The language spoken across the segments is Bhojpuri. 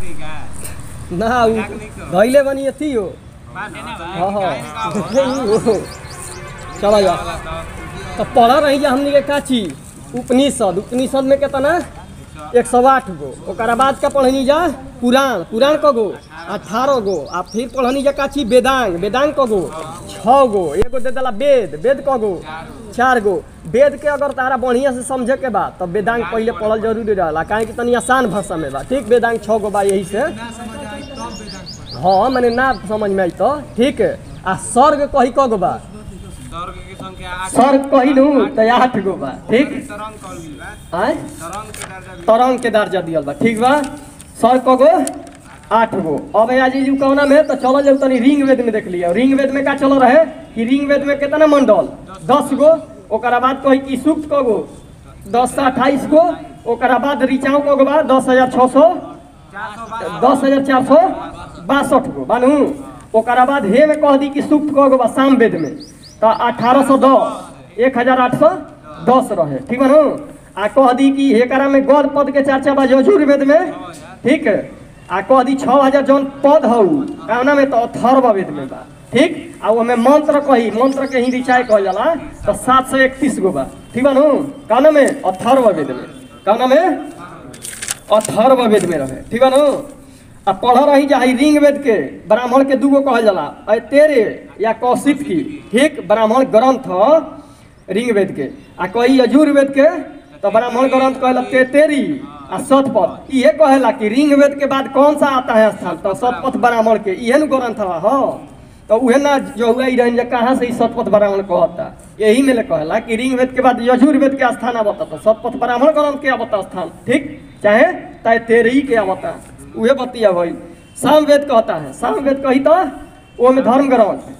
नहीं का ना उ धैले बनी अथी हो बात है ना हाँ हाँ भाई चला जा तो पढ़ रही जा हमनी के का चीज उपनिषद उपनिषद में कितना एक सौ आठ गो ओकरा बाद का पढ़नी जा पुराण पुराण क गो अठारह गो आ फिर पढ़नी जा का चीज वेदांग वेदांग क गो छः गो एगो दे देला वेद वेद क गो चार गो वेद के अगर तारा बढ़िया से समझे के बा तब वेदांग पहले पढ़ल जरूरी रहला काहे कि तनी आसान भाषा में बा ठीक वेदांग छः गो बा यही से हाँ मैंने ना समझ में आई तो ठीक है आ स्वर्ग कही क गो बा स्वर्ग की संख्या आठ स्वर्ग कही नू तो आठ गो बा ठीक तरंग कॉल गई बा आय तरंग के दर्जा भी तरंग के दर्जा दियल बा ठीक बा स्वर्ग क गो आठ गो अब आज जी कौना में तो चलो जब तनी रिंग वेद में देख लिया रिंग वेद में का चल रहे कि रिंग वेद में कितना मंडल दस गो ओकरा बाद कही कि सूक्त क गो दस से अट्ठाईस गो ओकरा बाद ऋचाऊ क गो बा दस हजार छः सौ चार सौ बारह दस हजार चार सौ बासठ गो बानू ओकरा बाद हे में कह दी कि सूक्त कह गो बा साम वेद में तो अठारह सौ दस एक हजार आठ सौ दस रहे ठीक बानू आ कह दी कि हेकरा में गौर पद के चर्चा बा यजुर वेद में ठीक है आ कह दी छः हजार जौन पद हौ कावना में तो अथर्व वेद में बा ठीक आ ओमे मंत्र कही मंत्र के ही रिचाय कहल जाला तो सात सौ इकतीस गो बा ठीक बानू कावना में अथर्व वेद में कावना में अथर्व वेद में रहे ठीक है न आ पढ़ रही जा ई रिंग वेद के ब्राह्मण के दूगो कहल जाला अ तेरे या कौशिक की ठीक ब्राह्मण ग्रंथ ह रिंग वेद के आ कही यजुर वेद के तो ब्राह्मण ग्रंथ कहला ते तेरी आ सतपथ इहे कहेला कि रिंग वेद के बाद कौन सा आता है स्थान तो सतपथ ब्राह्मण के इहे न ग्रंथ हवा हो तो उहे ना जो हुआ रहन जे कहाँ से ई सतपथ ब्राह्मण कहता यही में ले कहला कि रिंग वेद के बाद यजुर वेद के स्थान आवता तो सतपथ ब्राह्मण ग्रंथ के आवता स्थान ठीक चाहे ताय तेरही के आवता उहे बतिया भाई साम वेद कहता है साम वेद कही तो वो में धर्म ग्रंथ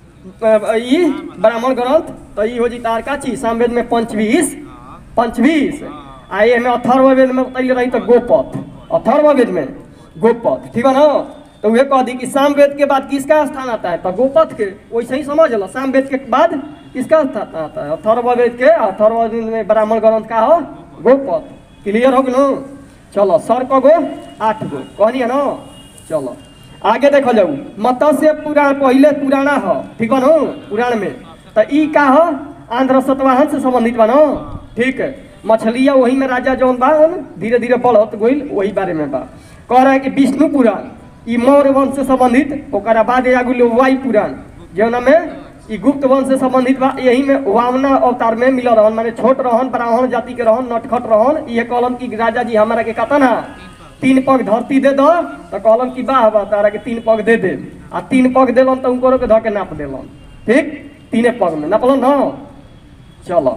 अ, ई ब्राह्मण ग्रंथ तो ई हो जी तार का चीज साम वेद में पंचवीस पंचवीस आ ये में अथर्व वेद में बताइए रही तो गोपथ अथर्व वेद में गोपथ ठीक है ना तो वह कह दी कि साम वेद के बाद किसका स्थान आता है तो गोपथ के वैसे ही समझ लो साम वेद के बाद किसका स्थान आता है अथर्व वेद के अथर्व वेद में ब्राह्मण ग्रंथ का हो गोपथ क्लियर हो गलो चलो सर को गो आठ गो कहनी है ना चलो आगे देखो जाऊ मत्स्य पुराण पहले पुराना हो ठीक बा नो पुराण में तो ई का हो आंध्र सतवाहन से संबंधित बा नो ठीक है मछलिया वही में राजा जौन बा धीरे धीरे बढ़त गइल वही बारे में बा कह रहा है कि विष्णु पुराण ई मौर्य वंश से संबंधित ओकरा बाद आगु लो वायु पुराण जौना में ई गुप्त वंश से संबंधित बा यही में वामना अवतार में मिल रहन माने छोट रहन ब्राह्मण जाति के रहन नटखट रहन ये कहलन कि राजा जी हमारा के कतन है तीन पग धरती दे दो तो कहलन कि वाह बा तारा के तीन पग दे दे आ तीन पग देलन तो उनको के धऽ के नाप देलन ठीक तीने पग में नापलन ना चलो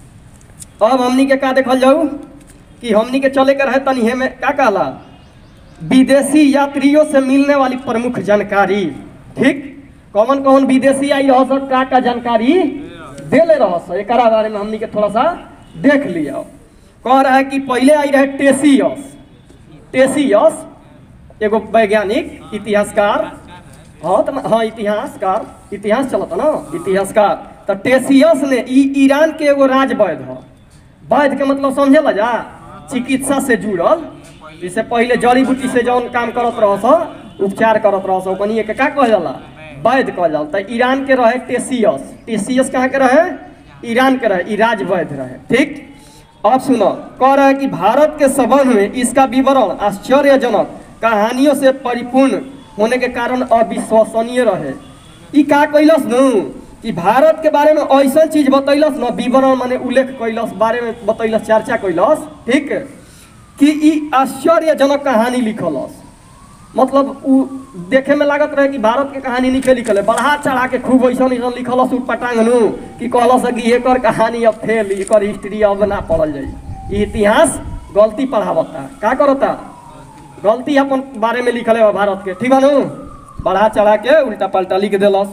अब हमनी के का देखल जाऊ कि हमनी के चले के रहे तनी हे में का कहला विदेशी यात्रियों से मिलने वाली प्रमुख जानकारी ठीक कौन कौन विदेशी आई रह सब का का जानकारी देले रह सब एकरा बारे में हमनी के थोड़ा सा देख लिया कह रहा है कि पहले आई रहे टेसियस टेसियस एगो वैज्ञानिक इतिहासकार हाँ तो हाँ इतिहासकार इतिहास चलता ना इतिहासकार तो टेसियस ने ई ईरान के एगो राज वैद्य ह वैद्य के मतलब समझे ला जा चिकित्सा से जुड़ल जैसे पहले जड़ी बूटी से जौन काम करत रह उपचार करत रह ओकनी के का कहल जाला वैद्य कहल जाला तो ईरान के रहे टेसियस टेसियस कहाँ के रहे ईरान के रहे ई राज वैद्य रहे ठीक अब सुनो कह रहा है कि भारत के संबंध में इसका विवरण आश्चर्यजनक कहानियों से परिपूर्ण होने के कारण अविश्वसनीय रहे ई का कैलस नु कि भारत के बारे में ऐसा चीज बतैलस न विवरण माने उल्लेख कैलस बारे में बतैलस चर्चा कैलस ठीक कि ई आश्चर्यजनक कहानी लिखलस मतलब उ देखे में लागत रहे कि भारत के कहानी निके लिखल है बढ़ा चढ़ा के खूब ऐसा ऐसा लिखलस उठ पटांग नु कि कहलस कि एकर कहानी अब फेल एकर हिस्ट्री अब ना पढ़ल जाई ई इतिहास गलती पढ़ावता का करता गलती अपन बारे में लिखल है भारत के ठीक बा नु बढ़ा चढ़ा के उल्टा पलटा लिख देलस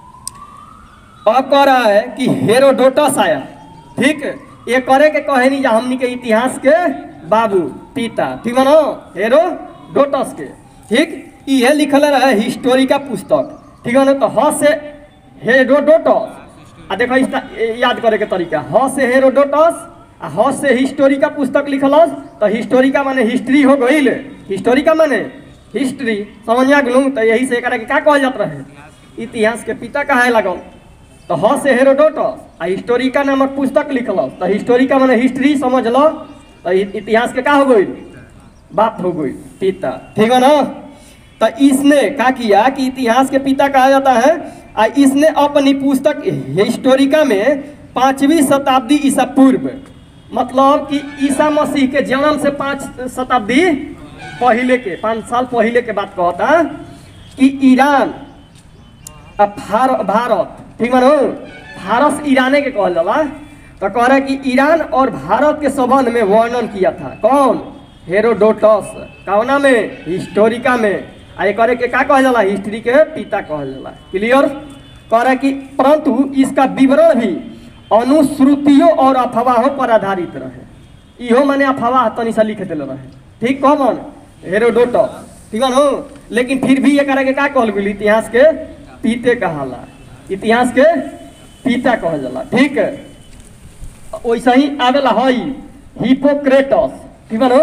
अब कह रहा है कि हेरोडोटस आया ठीक ये करे के कहे नहीं जा हमनी के इतिहास के बाबू पिता ठीक बा नु हेरोडोटस के ठीक ये लिखल रहे हिस्टोरी का पुस्तक ठीक है ना तो ह से हेरोडोटस आ देखो इस याद करे के तरीका ह से हेरोडोटस आ ह से हिस्टोरी का पुस्तक लिखलस तो हिस्टोरी का माने हिस्ट्री हो गईल हिस्टोरी का माने हिस्ट्री समझ आ गेलू तो यही से एकरा के का कहल जात रहे इतिहास के पिता कहे लगल तो ह से हेरोडोटस आ हिस्टोरिका नामक पुस्तक लिखल तो हिस्टोरिका माने हिस्ट्री समझ लो तो इ- इतिहास के का हो गई बात हो गई पिता ठीक है ना तो इसने क्या किया कि इतिहास के पिता कहा जाता है आ इसने अपनी पुस्तक हिस्टोरिका में पांचवी शताब्दी ईसा पूर्व मतलब कि ईसा मसीह के जन्म से पांच शताब्दी पहले के पाँच साल पहले के बात कहता कि ईरान अब भार, भारत ठीक मानो फारस ईराने के कहल जाला तो कह रहा है कि ईरान और भारत के संबंध में वर्णन किया था कौन हेरोडोटस कौना में हिस्टोरिका में आ ये करे के का कहल जाला हिस्ट्री के पिता कहल जाला क्लियर कह रहा है कि परंतु इसका विवरण भी अनुश्रुतियों और अफवाहों पर आधारित रहे इहो माने अफवाह तनी सा लिख दिल रहे ठीक कौन हेरोडोटस ठीक है नो लेकिन फिर भी ये करे के का कहल गेल इतिहास के पीते कहाला इतिहास के पिता कहल जाला ठीक है वैसे ही आवेला हई हिपोक्रेटस ठीक बा नो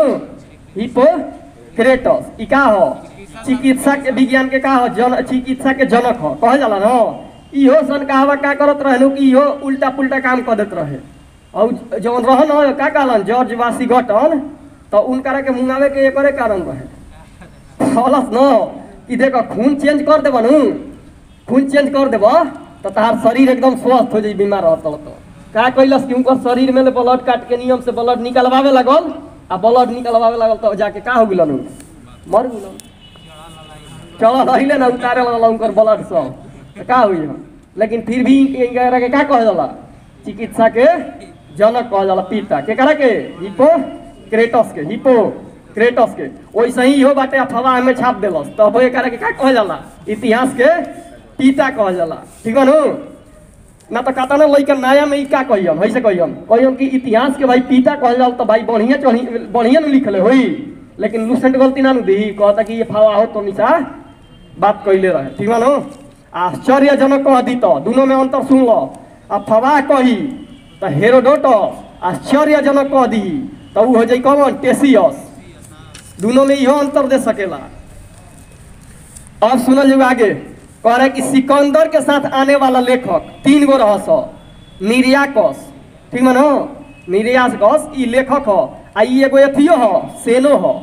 हिपोक्रेटस ई का हो चिकित्सा के विज्ञान के का हो जन चिकित्सा के जनक हो कहल जाला न इहो सन कहावा का करत रहे कि इहो उल्टा पुल्टा काम कर देत रहे और जवन रह न का कहलन जॉर्ज वाशिंगटन तो उनकरा के मुंगावे के एकरे कारण रहे कहलस न कि देखो खून चेंज कर देब नु खून चेंज कर देब तो तहार शरीर एकदम स्वस्थ हो जाई बीमार रहत तो का कैलस कि उनकर शरीर में ब्लड काट के नियम से ब्लड निकलवावे लगल आ ब्लड निकलवावे लगल तो जाके का हो गेलन उ? मर गेलन चल रहिले ना उतारे लगल उनकर ब्लड सब तो का हुई हम लेकिन फिर भी इनकरा के का कहल जाला चिकित्सा के जनक कहल जाला पिता के करा के हिपो क्रेटस के हिपो क्रेटस के वैसे ही इहो बाटे अफवाह में छाप देलस तब एकरा के का कहल जाला इतिहास के पिता कहल जाला ठीक है नु ना तो कहता ना लइका नया में ई का कहियम ऐसे कहियम कहियम कि इतिहास के भाई पिता कहल जाओ तो भाई बढ़िया चढ़ी बढ़िया न लिखले होई लेकिन लूसेंट गलती ना नु दी कहता कि ये फवा हो तो निशा बात कैले रहे ठीक बा नु आश्चर्यजनक कह दी तो दोनों में अंतर सुन लो आ फवा कही तो हेरोडोटस आश्चर्यजनक कह दी तो उ हो जाई कौन टेसियस दोनों में इहो अंतर दे सकेला अब सुनल जाओ आगे कह रहे कि सिकंदर के साथ आने वाला लेखक तीन गो रहस निर्याकस ठीक मानो निर्याकस ई लेखक ह आ ई एगो एथियो ह सेनो ह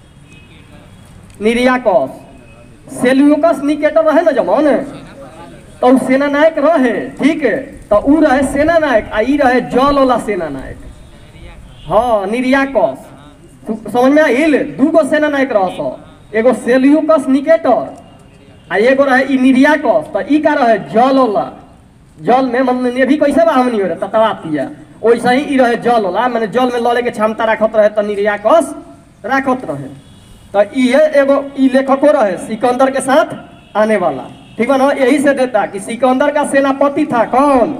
निर्याकस सेल्यूकस निकेटर रहे ना जमन तो उ सेना नायक रहे ठीक है तो उ रहे सेना नायक आ ई रहे जल वाला सेना नायक हाँ निर्याकस तू- समझ में आइल दू गो सेना नायक रहस एगो सेल्यूकस निकेटर आ एगो रहे ई निर्याकस तो ई का रहे जल वाला जल में मतलब ने भी कैसे बा हमनी हो रहे ततवा पिया वैसे ही ई रहे जल वाला माने जल में लड़े के क्षमता राखत रहे तो निर्याकस राखत रहे तो इहे एगो ई लेखको रहे सिकंदर के साथ आने वाला ठीक है ना यही से देता कि सिकंदर का सेनापति था कौन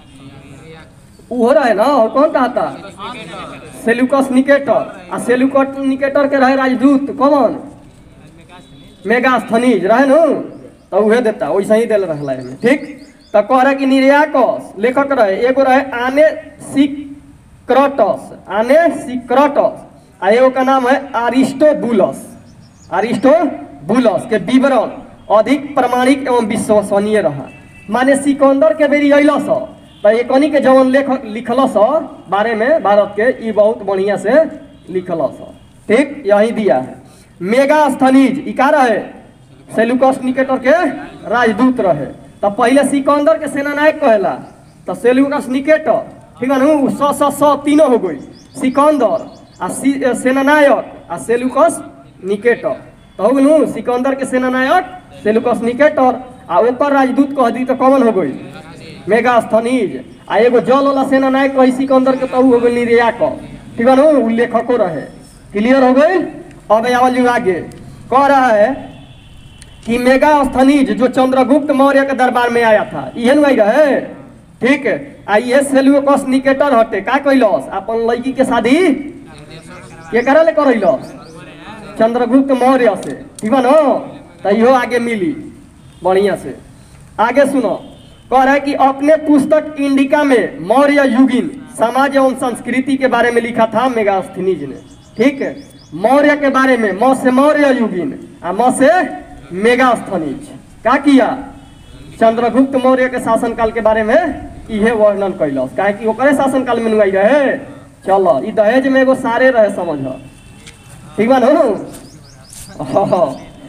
वो रहे ना और कौन कहा था सेल्यूकस निकेटर आ सेल्यूकस निकेटर के रहे राजदूत कौन मेगास्थनीज रहे नु तो उहे देता वैसे ही देल रहला एमे ठीक तो कह रहे कि निर्याकस लेखक रहे एगो रहे आने सिक्रटस आने सिक्रटस आ एगो का नाम है अरिस्टोबुलस अरिस्टोबुलस के विवरण अधिक प्रमाणिक एवं विश्वसनीय रहा माने सिकंदर के बेरी अइलस तो एकनी के जवन लेख लिखलस बारे में भारत के ई बहुत बढ़िया से लिखलस ठीक यही दिया है मेगा स्थनीज ई का रहे सेल्यूकस निकेटर के राजदूत रहे तो पहले सिकंदर के सेनानायक कहेला तो सेल्यूकस निकेटर ठीक है नु सौ सौ सौ तीनों हो गई सिकंदर आ सी- ए, सेनानायक आ सेल्यूकस निकेटर तो हो गेलू सिकंदर के सेनानायक सेल्यूकस निकेटर आ ओकर राजदूत कह दी तो कौन हो गई मेगा स्थनीज आ एगो जल वाला सेनानायक कही सिकंदर के तो उ हो गई निर्याक ठीक है नु उ लेखको रहे क्लियर हो गई अब आवल जी आगे कह रहा है कि मेगा स्थनीज जो चंद्रगुप्त मौर्य के दरबार में आया था इहे नु आई रहे ठीक है आ ये सेल्यूकस निकेटर हटे का कैलस अपन लड़की के शादी के करा ले करैलस चंद्रगुप्त मौर्य से ठीक बा न तो इहो आगे मिली बढ़िया से आगे सुनो कह रहा है कि अपने पुस्तक इंडिका में मौर्य युगीन समाज एवं संस्कृति के बारे में लिखा था मेगास्थनीज ने ठीक है मौर्य के बारे में म से मौर्य युगीन आ म से मेगा स्थनिज का किया चंद्रगुप्त मौर्य के शासनकाल के बारे में इहे वर्णन कैलस काहे कि ओकरे शासनकाल में नुआई रहे चलो ई दहेज में एगो सारे रहे समझ ठीक बा नु हाँ।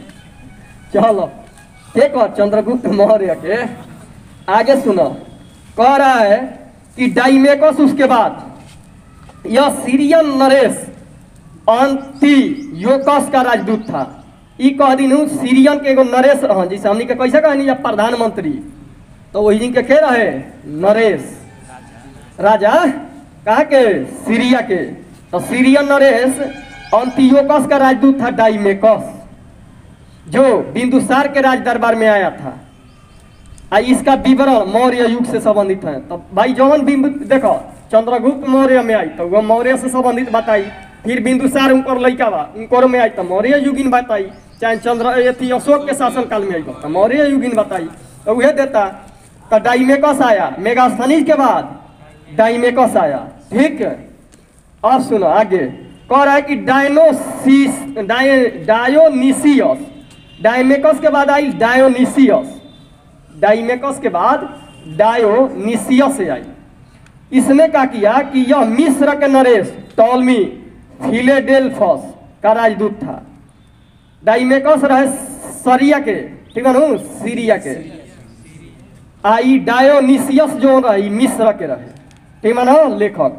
चलो ठीक है चंद्रगुप्त मौर्य के आगे सुनो कह रहा है कि डाइमेकस उसके बाद यह सीरियन नरेश अंति योकस का राजदूत था ई कह दिन सीरियन के एगो नरेश रहन जैसे हमनी के कैसे कहनी जब प्रधानमंत्री तो वही दिन के के रहे नरेश राजा कहा के सीरिया के तो सीरियन नरेश अंतियोकस का राजदूत था डाइमेकस जो बिंदुसार के राज दरबार में आया था आ इसका विवरण मौर्य युग से संबंधित है तो भाई जौन बिंदु देखो चंद्रगुप्त मौर्य में आई तो वो मौर्य से संबंधित बताई फिर बिंदुसार उनकर लड़का बा उनकर में आई तो मौर्य युगीन बताई चाहे चंद्र अथी अशोक के शासन काल में आई तो मौर्य युगीन बताई तो वह देता तो डाइमेकस आया मेगास्थनीज के बाद डाइमेकस आया ठीक है अब सुनो आगे कह रहा है कि डायनोसिस डाय डायोनिसियस डायमेकस के बाद आई डायोनिसियस डाइमेकस के बाद डायोनिसियस से आई इसने क्या किया कि यह मिस्र के नरेश टॉलमी फिलेडेल्फस का राजदूत था डाइमेकस रहे सरिया के ठीक है नु सीरिया के आ ई डायोनिसियस जो रहे ई मिस्र के रहे ठीक है ना लेखक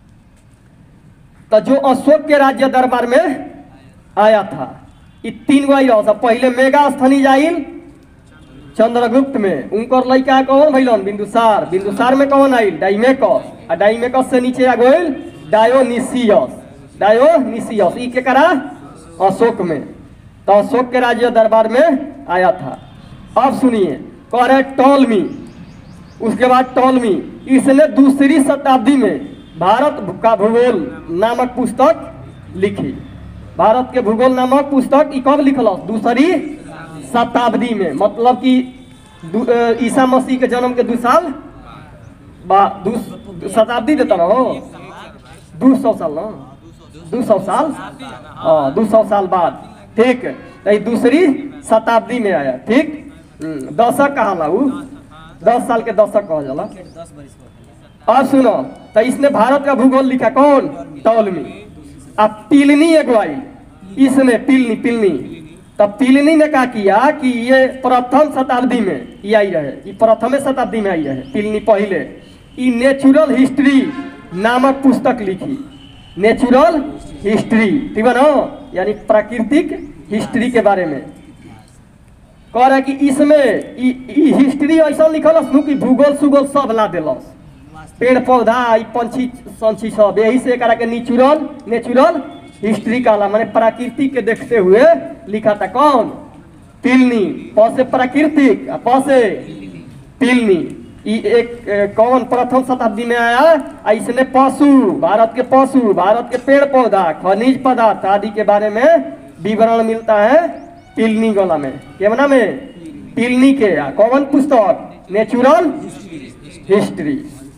तो जो अशोक के राज्य दरबार में आया था ई तीन गो आई रहा पहले मेगा स्थनी जाइल चंद्रगुप्त में उनकर लड़का कौन भैलन बिंदुसार बिंदुसार में कौन आइल डाइमेकस आ डाइमेकस से नीचे आ गइल डायोनिसियस डायोनिसियस ई के करा अशोक में तो अशोक के राज्य दरबार में आया था अब सुनिए कह रहे टॉलमी उसके बाद टॉलमी इसने दूसरी शताब्दी में भारत का भूगोल नामक पुस्तक लिखी भारत के भूगोल नामक पुस्तक ई कब लिखल दूसरी शताब्दी में मतलब कि दू- अ, ईसा मसीह के जन्म के दू साल बा दू शताब्दी देता ना हो दू सौ साल ना दू सौ साल हाँ दू सौ साल बाद ठीक तो ई दूसरी शताब्दी में आया ठीक हम्म, दशक कहा ऊ दस साल के दशक कहा जाला अब सुनो तो इसने भारत का भूगोल लिखा कौन टॉलमी अब पिलनी एगो आई इसने पिलनी पिलनी तब पिलनी ने क्या किया कि ये प्रथम शताब्दी में ये आई रहे ये प्रथम शताब्दी में आई रहे पिलनी पहले ये नेचुरल हिस्ट्री नामक पुस्तक लिखी नेचुरल हिस्ट्री ठीक है ना यानी प्राकृतिक हिस्ट्री के बारे में कह रहा है कि इसमें ई ई हिस्ट्री ऐसा लिखल नु कि भूगोल सुगोल सब ला दिलस पेड़ पौधा ई पंछी संछी सब यही से एकरा के नेचुरल नेचुरल हिस्ट्री कहला माने प्रकृति के देखते हुए लिखा था कौन पिलनी प से प्राकृतिक आ प से पिलनी ई एक ए, कौन प्रथम शताब्दी में आया आ इसने पशु भारत के पशु भारत के पेड़ पौधा खनिज पदार्थ आदि के बारे में विवरण मिलता है पिलनी गोला में केवना में पिलनी के आ, कौन पुस्तक नेचुरल हिस्ट्री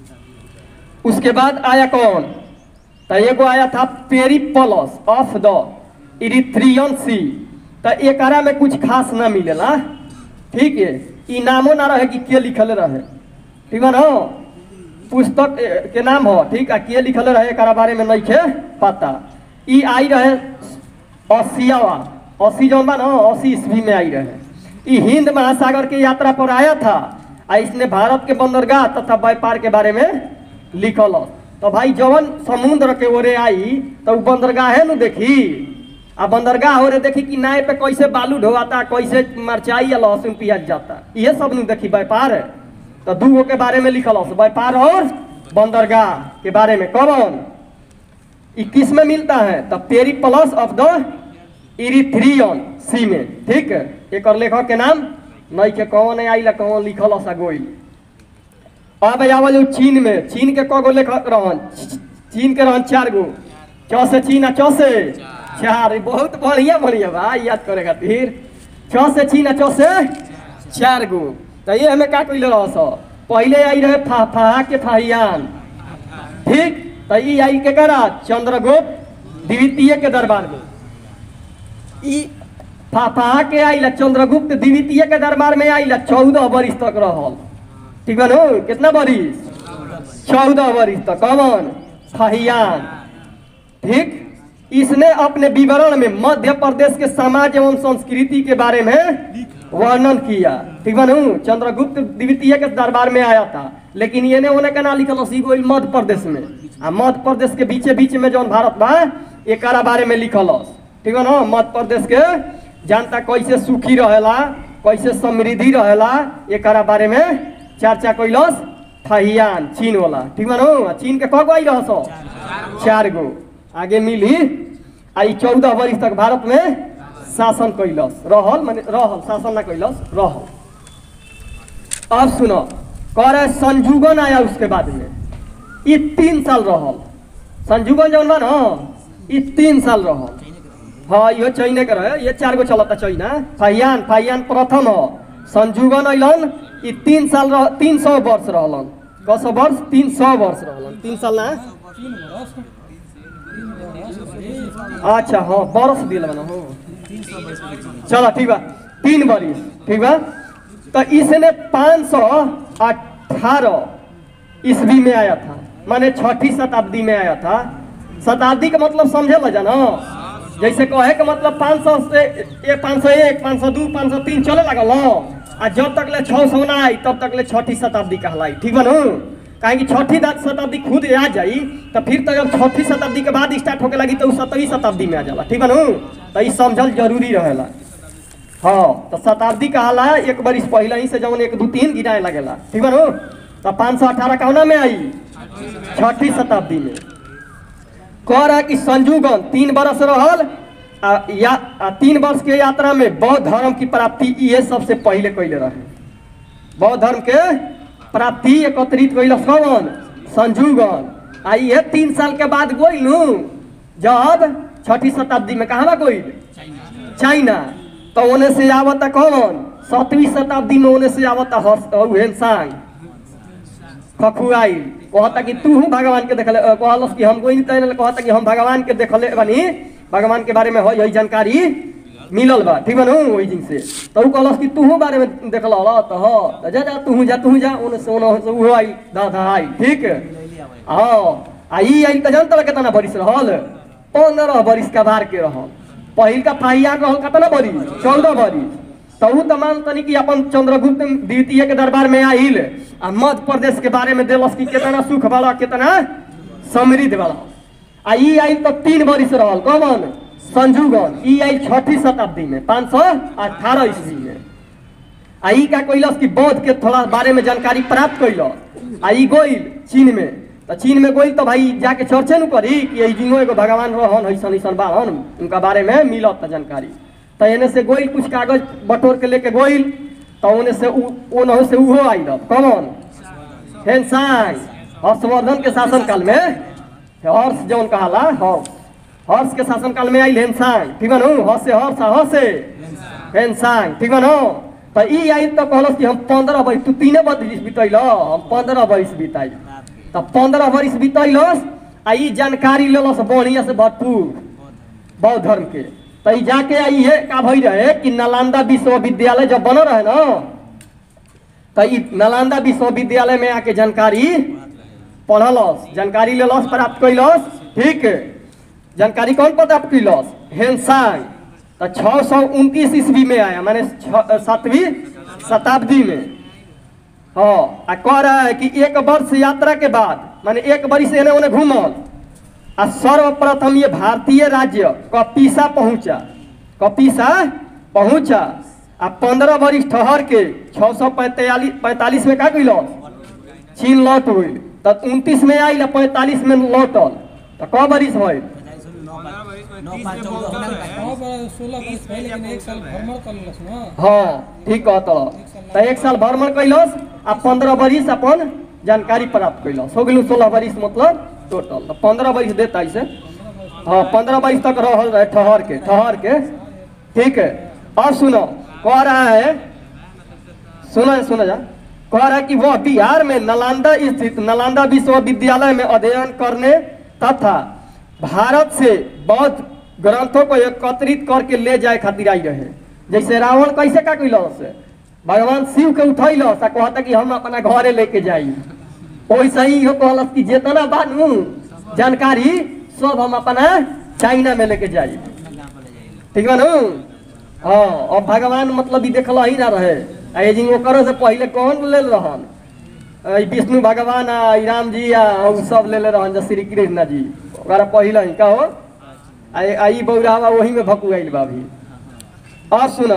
उसके बाद आया कौन तो एगो आया था पेरीपलस ऑफ द इरिथ्रियन सी तो एकरा में कुछ खास ना मिलेला ठीक है ई नामो ना रहे कि के लिखल रहे ठीक है ना पुस्तक ए, के नाम हो ठीक है के लिखल रहे एकरा बारे में नहीं खे पता ई आई रहे असियावा अस्सी जौन बा ना अस्सी ईस्वी में आई रहे ई हिंद महासागर की यात्रा पर आया था आ इसने भारत के बंदरगाह तथा व्यापार के बारे में लिखल तो भाई जवन समुद्र के ओरे आई तो उ बंदरगाहे नु देखी आ बंदरगाह ओरे देखी कि नाव पे कैसे बालू ढोवाता कैसे मरचाई या लहसुन पियाज जाता ये सब नु देखी व्यापार है तो दू गो के बारे में लिखल व्यापार और बंदरगाह के बारे में कौन ई किस में मिलता है तो Periplus of the Erythraean sea में ठीक है एक और लेखक के नाम नहीं के कौन है आई कौन लिखल सा गोई अब आवल उ चीन में चीन के कगो लेखक रहन चीन के रहन चार गो चौ से चीन आ चौ से चार ई बहुत बढ़िया बढ़िया भाई याद करे खातिर छः से चीन आ चौ से चार गो तो ये हमें का कैले रह सो पहले आई रहे फा फहा के फाहियान ठीक तो ई आई के करा चंद्रगुप्त द्वितीय के दरबार में ई फाफा के आइला चंद्रगुप्त द्वितीय के दरबार में आइला चौदह बरिस तक रहल ठीक बा नु कितना बरिस चौदह बरिस तक कौन फहियान ठीक इसने अपने विवरण में मध्य प्रदेश के समाज एवं संस्कृति के बारे में वर्णन किया ठीक बा नु चंद्रगुप्त द्वितीय के दरबार में आया था लेकिन ये ने ओने के ना लिखल सी कोई मध्य प्रदेश में आ मध्य प्रदेश के बीचे बीच में जौन भारत बा एकरा बारे में लिखल ठीक बा ना मध्य प्रदेश के जनता कैसे सुखी रहेला कैसे समृद्धि रहेला एकरा बारे में चर्चा कैलस थहियान चीन वाला ठीक बा नु आ चीन के कगो आई रहस चार गो आगे मिली आ ई चौदह वर्ष तक भारत में शासन कैलस रहल माने रहल शासन ना कैलस रहल अब सुनो करे संजुगन आया उसके बाद में ये तीन साल रहल संजुगन जौन बा ना ये तीन साल रहल हाँ यो चैने के रहे ये चार गो चलता चैना फाइयान फाइयान प्रथम हो संजुगन अइलन ई तीन साल रह तीन सौ वर्ष रहलन कस वर्ष तीन सौ वर्ष रहलन तीन साल ना अच्छा हाँ बरस दिल बना हो चलो ठीक बा तीन बरिस ठीक बा तो इसने पाँच सौ अठारह ईस्वी में आया था माने छठी शताब्दी में आया था शताब्दी का मतलब समझे ला जाना जैसे कहे के मतलब पाँच सौ से एक पाँच सौ एक पाँच सौ दू पाँच सौ तीन चले लगल हो आ जब तक ले छः सौ ना आई तब तक ले छठी शताब्दी कहलाई ठीक बा नु काहे कि छठी दा- शताब्दी खुद आ जाई तो फिर तो जब छठी शताब्दी के बाद स्टार्ट होके लगी तो उ सतरवीं शताब्दी में आ जाला ठीक बा नु तो ई समझल जरूरी रहेला हाँ तो शताब्दी कहाला एक बरिस पहले ही से जवन एक दू तीन गिराए लगेला ठीक बा नु तो पाँच सौ अठारह कौना में आई छठी शताब्दी में कह रहा कि संजुगन तीन बरस रहल आ, या आ, तीन वर्ष के यात्रा में बौद्ध धर्म की प्राप्ति ये सबसे पहले कैले रहे बौद्ध धर्म के प्राप्ति एकत्रित कैल कौन संजुगन आ ये तीन साल के बाद गोइल नु जब छठी शताब्दी में कहाँ बा गोइल चाइना तो ओने से आवता कौन सातवीं शताब्दी में ओने से आवता हेनसांग खखुआई कहता कि तू हूँ भगवान के देखले अ, कहलस कि हम कोई नहीं तैले कहता कि हम भगवान के देखले बनी भगवान के बारे में हो यही जानकारी मिलल बा ठीक बा नु ओही दिन से तो उ कहलस कि तू हूँ बारे में देखल होला तो हो तो जा जा तू जा तू जा ओने से ओने से उहो आई दा दा आई ठीक हां आ ई आई त जानत केतना बरिस रहल 15 बरिस का बार के रहल पहिल का फाइया रहल केतना बरिस 14 बरिस तहु तो मान तनी कि अपन चंद्रगुप्त द्वितीय के दरबार में आइल आ मध्य प्रदेश के बारे में देलस कि कितना सुख वाला कितना समृद्ध वाला आ ई आइल तो तीन बरिस रहल कौन संजुगन ई आइल छठी शताब्दी में पाँच सौ अठारह ईस्वी में आ ई का कैलस कि बौद्ध के थोड़ा बारे में जानकारी प्राप्त कैलस आ ई गोइल चीन में तो चीन में गोइल तो भाई जाके चर्चे न करी कि यही जिनो एगो भगवान रहन ऐसन ऐसन बाहन उनका बारे में मिलत जानकारी तो एने से गोइल कुछ कागज बटोर के लेके गोइल तो ओने से उ- ओनहु से उहो आइल कौन हेनसांग हर्षवर्धन के शासन काल में हर्ष जौन कहाला हर्ष हर्ष के शासन काल में आइल हेनसांग ठीक बा नु हर्ष से हर्ष आ हर्ष से हेनसांग ठीक बा नु तो ई आइल तो कहलस कि हम पंद्रह बरिस तू तीने बरिस बितैल हम पंद्रह बरिस बिताई तो पंद्रह बरिस बितैलस आ ई जानकारी लेलस बढ़िया से भरपूर बौद्ध धर्म के तो ई जाके आई है का भई रहे कि नालंदा विश्वविद्यालय जब बनल रहे ना तो ई नालंदा विश्वविद्यालय में आके जानकारी पढ़लस जानकारी लेलस प्राप्त कैलस ठीक जानकारी कौन प्राप्त कैलस हेनसांग तो छः सौ उनतीस ईस्वी में आया माने छ- सातवीं शताब्दी में हाँ आ कह रहा है कि एक वर्ष यात्रा के बाद माने एक वर्ष एने ओने घूमल आ सर्वप्रथम ये भारतीय राज्य कपीसा पहुंचा कपीसा पहुंचा आ पंद्रह वर्ष ठहर के छः सौ पैंतालीस पैंतालीस में का कैल चीन लौट हुई तो उनतीस में आई पैंतालीस में लौटल तो क बरिस भइल पंद्रह बरिस में नौ तीस पाँच में चौदह पहुंचल होना रहे। नौ बारह सोलह बरस पहले लेकिन एक साल भ्रमण कर लेलस न हाँ ठीक कहत तो एक साल भ्रमण कैलस आ पंद्रह बरिस अपन जानकारी प्राप्त कैलस हो गेलू सोलह बरिस मतलब टोटल तो पंद्रह बरिस देता ऐसे हाँ पंद्रह बरिस तक रहल रहे ठहर के ठहर के ठीक है अब सुनो कह रहा है सुनो सुनो जा कह रहा है कि वह बिहार में नालंदा स्थित नालंदा विश्वविद्यालय में अध्ययन करने तथा भारत से बौद्ध ग्रंथों को एकत्रित करके ले जाए खातिर आई रहे जैसे रावण कैसे का कैलस भगवान शिव के उठैलस आ कहता कि हम अपना घरे लेके जाई वैसे ही इहो कहलस कि जितना बानू जानकारी सब हम अपना चाइना में लेके जाई ठीक बा नु हाँ अब भगवान मतलब ई देखल ही ना रहे आ ये जिन ओकरो से पहले कौन लेल रहन आ, ई विष्णु भगवान आ ई राम जी आ उ सब लेले रहन जो श्री कृष्ण जी ओकरा पहले ही कहो आ आ ई बौरावा वही में भकुआइल बा अभी और सुनो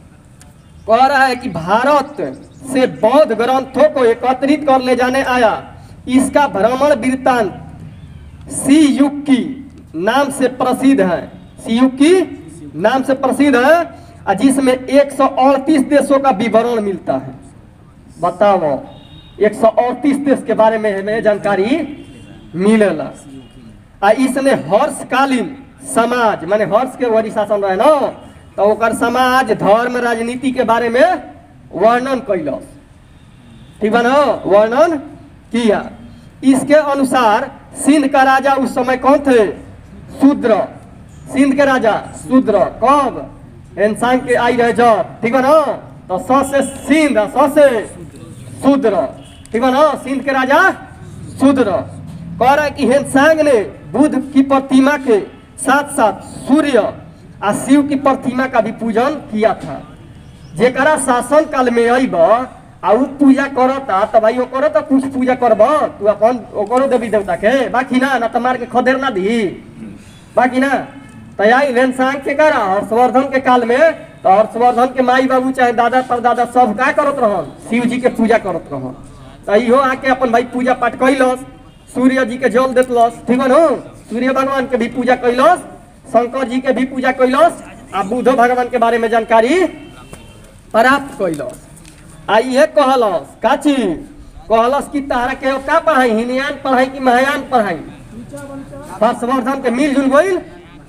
कह रहा है कि भारत से बौद्ध ग्रंथों को एकत्रित कर ले जाने आया इसका भ्रमण वृत्तांत सी युग की नाम से प्रसिद्ध है सी युग की नाम से प्रसिद्ध है और जिसमें 138 देशों का विवरण मिलता है बताओ 138 देश के बारे में हमें जानकारी मिलेला आ इसने हर्षकालीन समाज माने हर्ष के वरी शासन रहे ना तो ओकर समाज धर्म राजनीति के बारे में वर्णन कैलस ठीक बा ना वर्णन किया इसके अनुसार सिंध का राजा उस समय कौन थे शूद्र सिंध के राजा शूद्र कब इंसान के आई रहे जब ठीक बा ना तो स से सिंध स से शूद्र ठीक बा ना सिंध के राजा शूद्र कह रहा है कि हेनसांग ने बुद्ध की प्रतिमा के साथ साथ सूर्य आ शिव की प्रतिमा का भी पूजन किया था जेकरा शासन काल में अइब आ उ पूजा करता त भाई ओकरो तो कुछ पूजा करब तू अपन ओकरो देवी देवता के बाकी ना ना त मार के खदेर ना दी बाकी ना त आई रेनसांग के करा हर्षवर्धन के काल में तो हर्षवर्धन के माई बाबू चाहे दादा परदादा सब का करत रहन शिव जी के पूजा करत रहन त इहो आके अपन भाई पूजा पाठ कैलस सूर्य जी के जल देतलस ठीक है सूर्य भगवान के भी पूजा कैलस शंकर जी के भी पूजा कैलस आ बुद्ध भगवान के बारे में जानकारी प्राप्त कैलस आ इहे कहलस काची कहलस कि तारा के का पढ़ाई हिनयान पढ़ाई कि महायान पढ़ाई हर्षवर्धन के मिलजुल गईल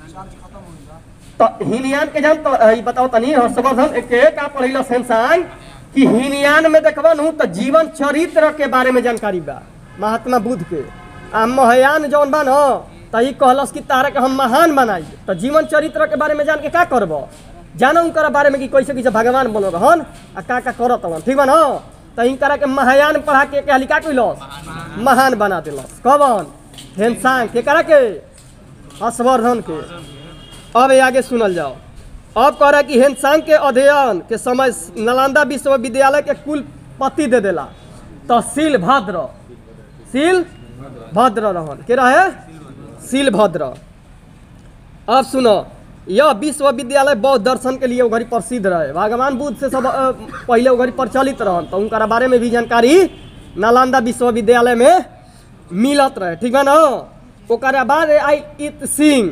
तो हिनयान के जान तो ई बताओ तनी हर्षवर्धन के का पढ़ैलस इंसान कि हिनयान में देखबा नु तो जीवन चरित्र के बारे में जानकारी बा महात्मा बुद्ध के आ महायान जौन बा न त ई कहलस कि तारा के हम महान बनाई तो जीवन चरित्र के बारे में जान के का करब जानो उनकर बारे में कि कैसे कैसे भगवान बनल रहन आ का का करत रहन ठीक बा न त इनकरा के महायान पढ़ा के के लिखा कैलस महान बना देलस कवन हेनसांग के करा के हर्षवर्धन के अब ये आगे सुनल जाओ अब कह रहा है कि हेनसांग के अध्ययन के समय नालंदा विश्वविद्यालय के कुलपति दे देला तो शील भद्र शील भद्र रहन के रहे शील भद्र अब सुनो यह विश्वविद्यालय बौद्ध दर्शन के लिए उघरी प्रसिद्ध रहे भगवान बुद्ध से सब अ, पहले उघरी प्रचलित रहन तो उनका बारे में भी जानकारी नालंदा विश्वविद्यालय में मिलत रहे ठीक है ना ओकरा बाद आई इत सिंह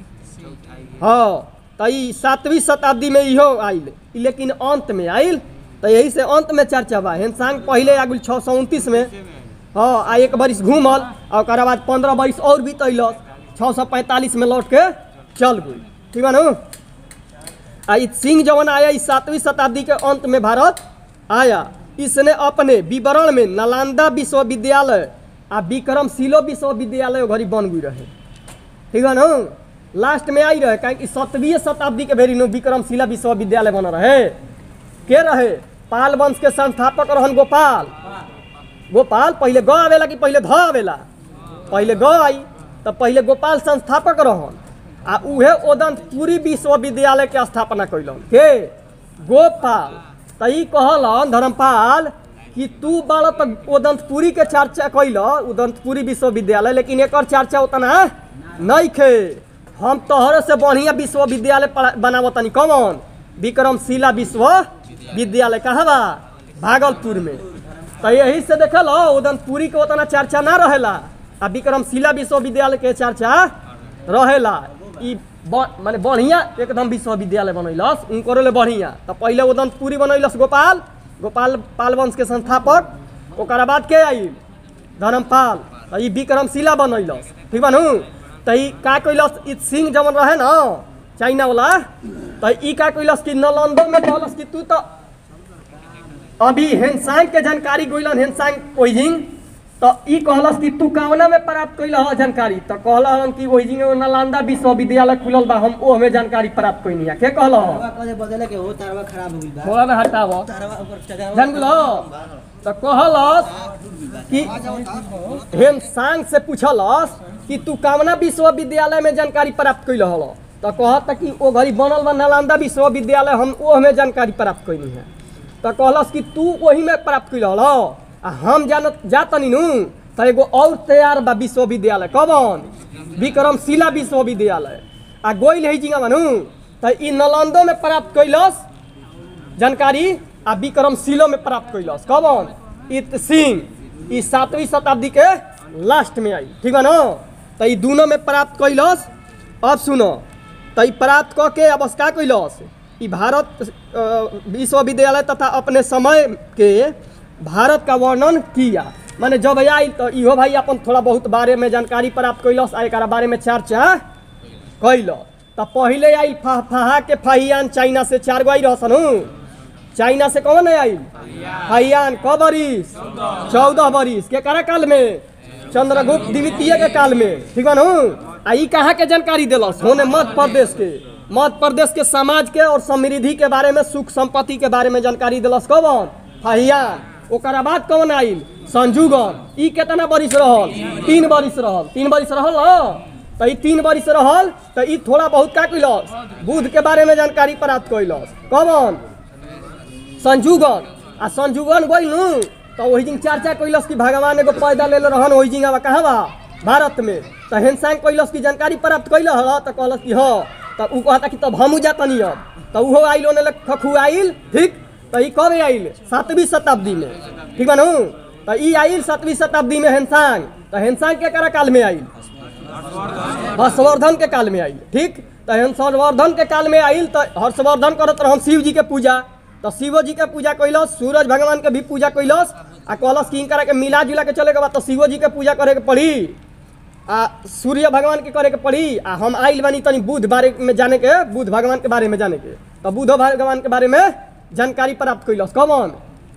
हाँ तो ई सातवीं शताब्दी में इहो आयल ई लेकिन अंत में आयल तो यही से अंत में चर्चा बा हेनसांग पहले आ गेल छः सौ उनतीस में हाँ आ एक बरिस घूमल आ ओकरा बाद पंद्रह बरिस और बीतैलस छः सौ पैंतालीस में लौट के चल गई ठीक बा नु आ ई सिंह जवन आया इस सातवीं शताब्दी के अंत में भारत आया इसने अपने विवरण में नालंदा विश्वविद्यालय आ विक्रमशिलो विश्वविद्यालय घड़ी बन गई रहे ठीक है ना लास्ट में आई रहे काहे कि सतवीं शताब्दी के बेरी नु विक्रमशिला विश्वविद्यालय बन रहे के रहे पाल वंश के संस्थापक रहन गोपाल गोपाल पहले ग आवेला कि पहले ध आवेला पहले ग आई तो पहले गोपाल संस्थापक रहन आ उहे ओदंतपुरी विश्वविद्यालय के स्थापना कैलन के गोपाल त ई कहलन धर्मपाल कि तू बड़ा तो उदंतपुरी के चर्चा कैल उदंतपुरी विश्वविद्यालय लेकिन एकर चर्चा उतना नहीं खे हम तोहरे से बढ़िया विश्वविद्यालय पढ़ा- बनावतनी कौन विक्रमशिला विश्वविद्यालय कहाँ बा भागलपुर में तो यही से देखल उदंतपुरी के उतना चर्चा ना रहेला आ विक्रमशिला विश्वविद्यालय के चर्चा रहेला ई ब- माने बढ़िया एकदम विश्वविद्यालय बनैलस उनको ले बढ़िया तो पहले उदंतपुरी बनैलस गोपाल गोपाल पाल वंश के संस्थापक ओकरा बाद के आई धर्मपाल तो ई विक्रमशिला बनैलस ठीक बा नु तो ई का कैलस ई सिंह जवन रहे न चाइना वाला तो ई का कैलस कि नालंदो में कहलस कि तू तो अभी हेनसांग के जानकारी गोइलन हेनसांग पोइजिंग तो ई कहलस कि तू कावना में प्राप्त कैल ह जानकारी तो कहल कि ओहि जगह नालंदा विश्वविद्यालय खुलल बा हम ओ हमें जानकारी प्राप्त कैनी है के कहल ह तारवा कदे बदले के हो तारवा खराब हो गइल बा थोड़ा ना हटाव तारवा ऊपर चढ़ावा जान गेलो तो कहलस कि हेमसांग से पूछलस कि तू कामना विश्वविद्यालय में जानकारी प्राप्त कैल हल तो कहत कि ओ घड़ी बनल बा नालंदा विश्वविद्यालय हम ओ हमें जानकारी प्राप्त कैनी है तो कहलस कि तू वही में प्राप्त कैल हल आ हम जान जातनी नु तो एगो और तैयार बा विश्वविद्यालय कबन विक्रमशिला विश्वविद्यालय आ गोइल है जिंगा बनू तो ई नालंदो में प्राप्त कैलस जानकारी आ विक्रमशिलो में प्राप्त कैलस कबन इत सिंह ई सातवीं शताब्दी के लास्ट में आई ठीक बा न तो ई दोनों में प्राप्त कैलस अब सुनो तो ई प्राप्त क के अब का कैलस ई भारत अ, विश्वविद्यालय तथा अपने समय के भारत का वर्णन किया माने जब आई तो इहो भाई अपन थोड़ा बहुत बारे में जानकारी प्राप्त कैलस आ एकरा बारे में चर्चा कैल तो पहले आई फा, फहा के फाहियान चाइना से चार गो आई रहसन चाइना से कौन है आई फाहियान क बरिस चौदह बरिस के करा काल में चंद्रगुप्त द्वितीय के काल में ठीक बा नु आ ई कहाँ के जानकारी दिलस होने मध्य प्रदेश के मध्य प्रदेश के समाज के और समृद्धि के बारे में सुख संपत्ति के बारे में जानकारी दिलस कौन फाहियान ओकरा बाद कौन आइल संजुगन ई केतना बरिस रहल तीन बरिस रहल तीन बरिस रहल न तो ई तीन बरिस रहल तो ई थोड़ा बहुत का कैलस बुध के बारे में जानकारी प्राप्त कैलस कौन संजुगन आ संजुगन गइल नु तो वही दिन चर्चा कैलस कि भगवान एगो पैदा ले रहन वही जिंगा बा कहाँ बा भारत में तो हेनसांग कैलस की जानकारी प्राप्त कैल हल तो कहलस कि हाँ तो ऊ कहता कि तब हमू जातनी अब तो उहो आइल ओने ले खखु आइल ठीक तो ई कब आइल सातवीं शताब्दी में ठीक बा नु तो ई आइल सातवीं शताब्दी में हेनसांग तो हेनसांग के करा काल में आइल हर्षवर्धन के काल में आइल ठीक तो हर्षवर्धन के काल में आइल तो हर्षवर्धन करत रहन शिव जी के पूजा तो शिव जी के पूजा कैलस सूरज भगवान के भी पूजा कैलस आ कहलस कि इनकरा के मिला जुला के चले के बाद तो शिव जी के पूजा करे के पड़ी आ सूर्य भगवान के करे के पड़ी आ हम आइल बानी तनी बुध बारे में जाने के बुध भगवान के बारे में जाने के तो बुध भगवान के बारे में जानकारी प्राप्त कैलस कौन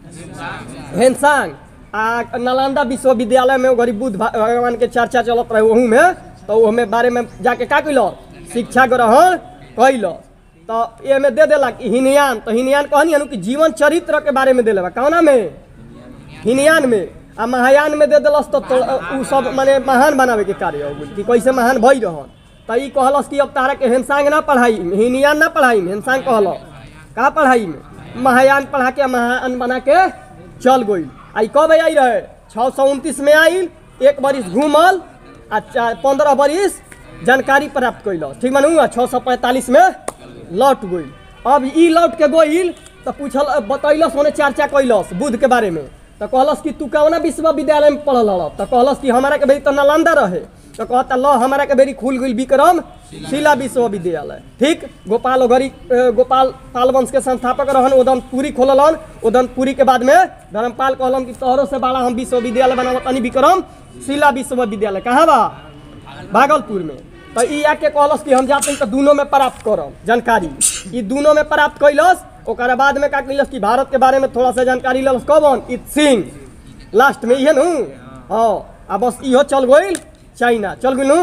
हेनसांग आ नालंदा विश्वविद्यालय में गरीब बुद्ध भा- भगवान के चर्चा चलत रहे वहू में तो वो में बारे में जाके का कैल शिक्षा ग्रहण कैल तो ये में दे देला कि हिनयान तो हिनयान कहनी हनु कि जीवन चरित्र के बारे में देले बा कौना में हिनयान में आ महायान में दे देलस तो, तो उ सब माने महान बनावे के कार्य हो गइल कि कैसे महान भई रहन तो ई कहलस कि अब तारा के हेनसांग ना पढ़ाई हिनयान ना पढ़ाई हेनसांग कहल का पढ़ाई में महायान पढ़ा के महान बना के चल गई आई कब आई रहे छः सौ उनतीस में आइल एक बरिस घूमल आ चा- पंद्रह बरिस जानकारी प्राप्त कैल ठीक मानू आ छः सौ पैंतालीस में लौट गई अब ई लौट के गइल तो पूछल बतैलस होने चर्चा कैलस बुध के बारे में तो कहलस कि तू कौना विश्वविद्यालय में पढ़ल हल तो कहलस कि हमारा के बेरी तो नालंदा रहे तो कहता ल हमारा के बेरी खुल गई विक्रम शिला विश्वविद्यालय ठीक गोपाल ओघरी अ, गोपाल पाल वंश के संस्थापक रहन उदनपुरी खोललन उदनपुरी के बाद में धर्मपाल कहलन कि तोहरों से बड़ा हम विश्वविद्यालय बनावत तनी विक्रम शिला विश्वविद्यालय कहाँ बा भागलपुर में तो ई आके कहलस कि हम जाते हैं तो दोनों में प्राप्त करम जानकारी ई दोनों में प्राप्त कैलस ओकरा बाद में का कैलस कि भारत के बारे में थोड़ा सा जानकारी लेलस कौन इत सिंह लास्ट में इहे नु हाँ आ बस इहो चल गइल चाइना चल गइल नु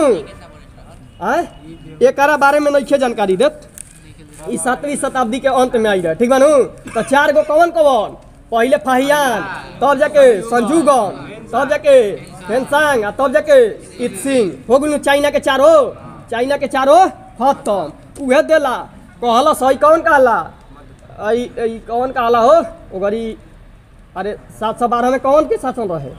आय एकरा बारे में नइखे जानकारी देत ई सातवीं शताब्दी के अंत में आई रहे ठीक बानू तो चार गो कौन कौन पहले फाहियान तब जाके संजूगन तब जाके फेंसांग आ तब जाके इत सिंह हो गइल चाइना के चारो चाइना के चारो खत्म उहे देला कहला सही कौन कहला आई आई कौन कहला हो ओगरी अरे सात सौ बारह में कौन के शासन रहे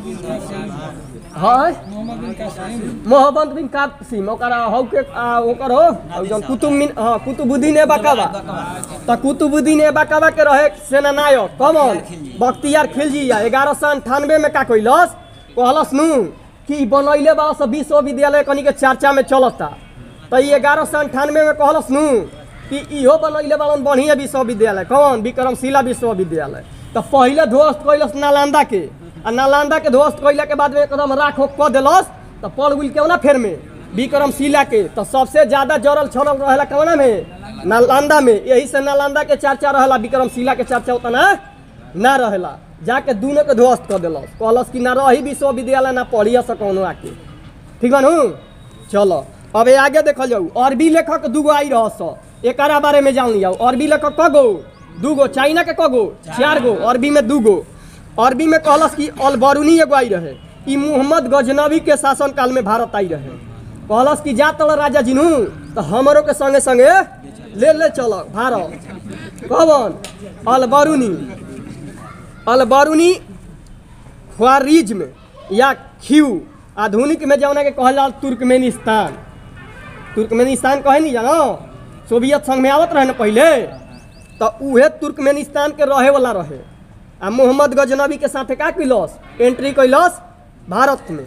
हाँ मोहम्मद बिन कासिम मोहम्मद बिन कासिम ओकरा हौ के आ, ओकर हो और जौन कुतुब मिन हाँ कुतुबुद्दीन ए बकावा त कुतुबुद्दीन ए बकावा के रहे सेनानायक कमन बख्तियार खिलजी या ग्यारह सौ अंठानवे में का कैलस कहलस नु कि बनैले बा सब विश्वविद्यालय कनी के चर्चा में चलता त ई ग्यारह सौ अंठानवे में कहलस नु कि इहो बनैले बालन बढ़िया विश्वविद्यालय कौन विक्रमशिला विश्वविद्यालय त पहिले ध्वस्त कैलस नालंदा के आ नालंदा के ध्वस्त कैला के बाद में एकदम राख होक क देलस त पड़ गुल केवना फेर में विक्रमशिला के तो सबसे ज्यादा जड़ल छड़ल रहेला कवना में नालंदा में यही से नालंदा के चर्चा रहेला विक्रमशिला के चर्चा उतना ना रहेला जाके दोनों के ध्वस्त कर दिलस कहलस कि ना रही विश्वविद्यालय ना पढ़िया सकौनो आके ठीक बा नु चलो अब ये आगे देखल जाऊ अरबी लेखक दूगो आई रह एकरा बारे में जान लिया अरबी लेखक कगो दूगो चाइना के कगो चार गो अरबी में दूगो अरबी में कहलस कि अलबरूनी एगो आई रहे ई मोहम्मद गजनबी के शासन काल में भारत आई रहे कहलस कि जा तल राजा जिनू तो हमरो के संगे संगे ले ले चल भारत कौन अलबरूनी अलबरूनी ख्वारिज्म या खीव आधुनिक में जौना के कहल जाल तुर्कमेनिस्तान तुर्कमेनिस्तान कहे नहीं जानो सोवियत संघ में आवत रहे ना पहले तो उहे तुर्कमेनिस्तान के रहे वाला रहे आ मोहम्मद गजनबी के साथे का कैलस एंट्री कैलस भारत में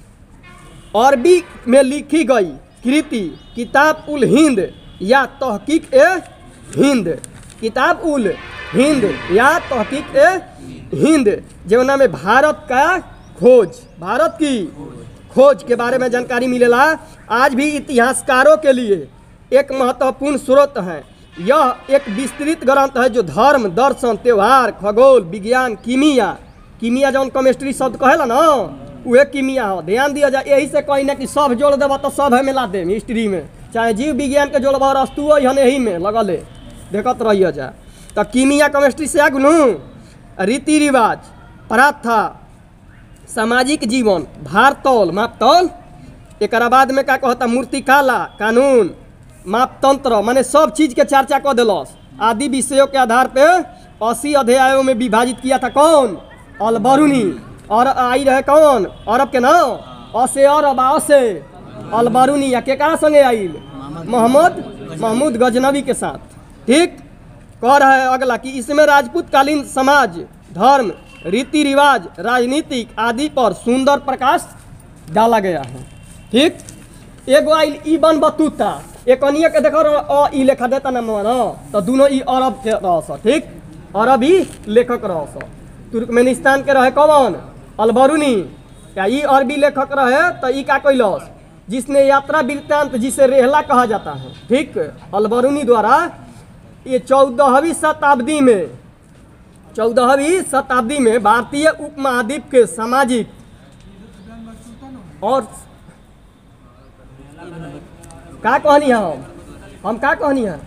अरबी में लिखी गई कृति किताब उल हिंद या तहकीक ए हिंद किताब उल हिंद या तहकीक ए हिंद जौना में भारत का खोज भारत की खोज के बारे में जानकारी मिलेला आज भी इतिहासकारों के लिए एक महत्वपूर्ण स्रोत है यह एक विस्तृत ग्रंथ है जो धर्म दर्शन त्यौहार खगोल विज्ञान कीमिया कीमिया जौन केमिस्ट्री शब्द कहेला ना उहे कीमिया हो ध्यान दिया जाए यही से कही ना कि सब जोड़ देबा तो सब है मिला देम हिस्ट्री में चाहे जीव विज्ञान के जोड़बा रस्तु हन यही में लगले देखत रहिए जा तो कीमिया केमिस्ट्री से आगू नू रीति रिवाज प्रथा सामाजिक जीवन भारतौल मापतौल एकरा बाद में का कहता मूर्तिकाला कानून मापतंत्र माने सब चीज के चर्चा कर दिलस आदि विषयों के आधार पे अस्सी अध्यायों में विभाजित किया था कौन अलबरूनी और आई रहे कौन अरब के ना असे अरब आ असे अलबरूनी या केकरा संगे आइल मोहम्मद महमूद गजनबी के साथ ठीक कह रहा है अगला कि इसमें राजपूत कालीन समाज धर्म रीति रिवाज राजनीतिक आदि पर सुंदर प्रकाश डाला गया है ठीक एगो आइल इबन बतूता एक अनिय के देखो र- अ ई लेखा देता ना मन तो दोनों ई अरब के रहस ठीक अरबी लेखक रहस तुर्कमेनिस्तान के रहे कौन अलबरूनी या ई अरबी लेखक रहे तो ई का कैलस जिसने यात्रा वृत्तांत जिसे रेहला कहा जाता है ठीक अलबरूनी द्वारा ये चौदहवीं शताब्दी में चौदहवीं शताब्दी में भारतीय उपमहाद्वीप के सामाजिक और का कहनी है हम हम का कहनी है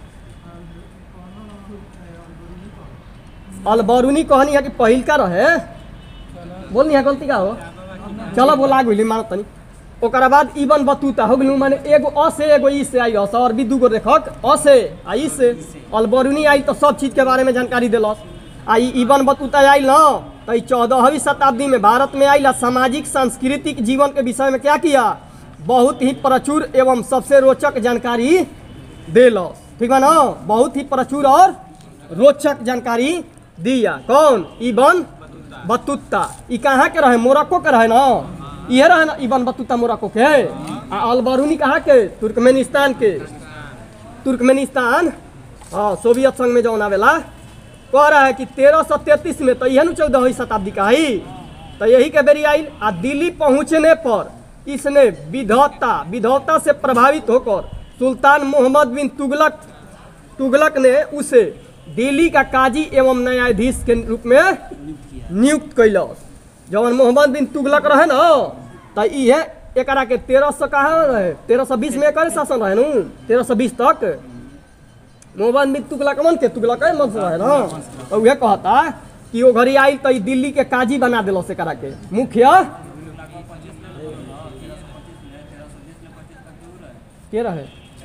अलबरूनी कहनी है कि पहिल का रहे बोलनी है गलती का हो चलो बोला गुली मानो तनी ओकरा बाद इबन बतूता हो गलू माने एगो अ से एगो ई से आई हस और भी दूगो देखक अ से आ ई से अलबरूनी आई तो सब चीज के बारे में जानकारी देलस आ ई इबन बतूता आइल न तो ई चौदहवीं शताब्दी में भारत में आइल आ सामाजिक सांस्कृतिक जीवन के विषय में क्या किया बहुत ही प्रचुर एवं सबसे रोचक जानकारी देलस ठीक बा ना बहुत ही प्रचुर और रोचक जानकारी दिया कौन इबन बतूता ई कहाँ के रहे मोरक्को के रहे ना इहे रहे ना इबन बतूता मोरक्को के आ अलबरूनी कहाँ के तुर्कमेनिस्तान के तुर्कमेनिस्तान हाँ सोवियत संघ में जौन आवेला कह रहा है कि तेरह सौ तैतीस में तो यह चौदहवीं शताब्दी का ही तो यही के बेरी आई आ दिल्ली पहुंचने पर इसने विधौता विधौता से प्रभावित होकर सुल्तान मोहम्मद बिन तुगलक तुगलक ने उसे दिल्ली का काजी एवं न्यायाधीश के रूप में नियुक्त कैलस जवन मोहम्मद बिन तुगलक रहे ना तो इहे एकरा के तेरह सौ कहा रहे तेरह सौ बीस में एकर शासन रहे नु तेरह सौ बीस तक मोहम्मद बिन तुगलक मन के तुगलक मन से रहे ना तो उहे कहता कि वो घड़ी आई तो ई दिल्ली के काजी बना दिलो से करा के मुखिया के रहे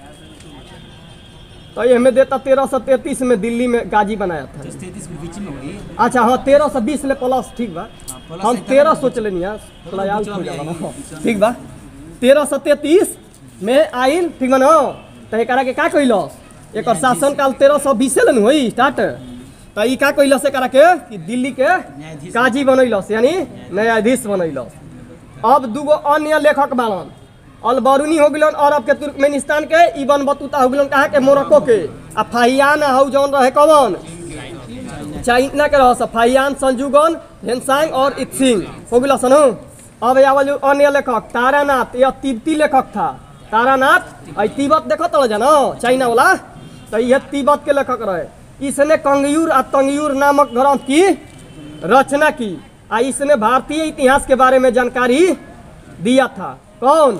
तो ये हमें देता तेरह सौ तैतीस में दिल्ली में गाजी बनाया था तैतीस के बीच में होगी अच्छा हाँ तेरह सौ बीस ले प्लस ठीक बा प्लस हम एक तेरह तरह सोच लेनी है थोड़ा याद बीचवा हो में जाला आएगी, ना। बीचवा में। ठीक बा तेरह सौ तैतीस में आइल ठीक बा ना तो एकरा के का कैलस एकर शासन काल तेरह सौ बीसे लेनु होई स्टार्ट तो ई का कैलस एकरा के कि दिल्ली के न्यायाधीश। काजी बनैलस यानी न्यायाधीश बनैलस अब दूगो अन्य लेखक बालन अलबरूनी हो गलन अरब के तुर्कमेनिस्तान के इबन बतूता हो गलन कहाँ के मोरक्को के आ फाहियान हौ जौन रहे कौन चाइना के रह फाइयान संजुगन हेनसांग और इत्सिंग हो गया सनु अब आवल जो अन्य लेखक तारानाथ यह तिब्बती लेखक था तारानाथ आई तिब्बत देखो तो जानो चाइना वाला तो यह तिब्बत के लेखक रहे इसने कंगयूर आ तंगयूर नामक ग्रंथ की रचना की आ इसने भारतीय इतिहास के बारे में जानकारी दिया था कौन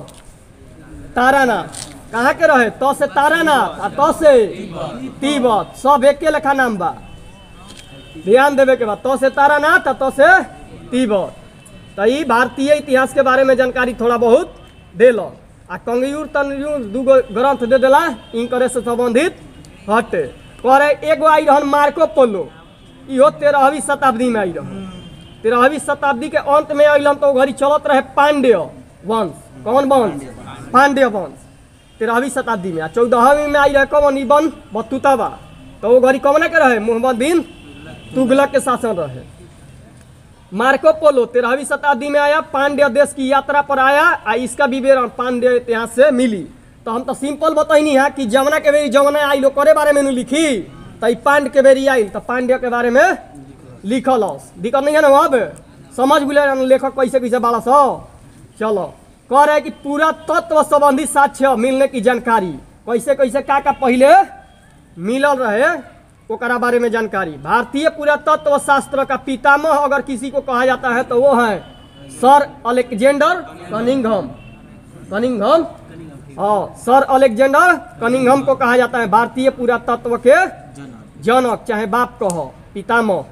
तारानाथ कहाँ के रहे तो से तारानाथ आ तो से तिब्बत सब एके लेखा नाम बा ध्यान देवे के बाद तो से तारानाथ आ तो से तिब्बत तो ई भारतीय इतिहास के बारे में जानकारी थोड़ा बहुत देल आ कंगयूर तनयूर दूगो ग्रंथ दे देला इनकरे से संबंधित हटे करे एगो आई रहन मार्को पोलो इहो तेरहवीं शताब्दी में आई रहन तेरहवीं शताब्दी के अंत में अइलन तो घड़ी चलत रहे पांड्य वंश कौन वंश पांड्य वंश तेरहवीं शताब्दी में आ चौदहवीं में आई रहे कौन इबन बतुतावा तो वो घड़ी कौन के रहे मोहम्मद बिन तुगलक के शासन रहे मार्को पोलो तेरहवीं शताब्दी में आया पांड्य देश की यात्रा पर आया आ इसका विवरण पांड्य इतिहास से मिली तो हम तो सिंपल बताइनी है कि जमुना के बेरी जमुना आई लो करे बारे में नु लिखी तो ई पांड के बेरी आई तो पांड्य के बारे में लिखल हस दिक्कत नहीं है ना अब समझ बुले लेखक कैसे कैसे बाला सो चलो कह रहे कि पूरा तत्व संबंधी साक्ष्य मिलने की जानकारी कैसे कैसे का का पहले मिलल रहे ओकरा बारे में जानकारी भारतीय पुरातत्व शास्त्र का पितामह अगर किसी को कहा जाता है तो वो है सर अलेक्जेंडर कनिंघम कनिंघम हाँ सर अलेक्जेंडर कनिंघम को कहा जाता है भारतीय पुरातत्व के जनक चाहे बाप कहो पितामह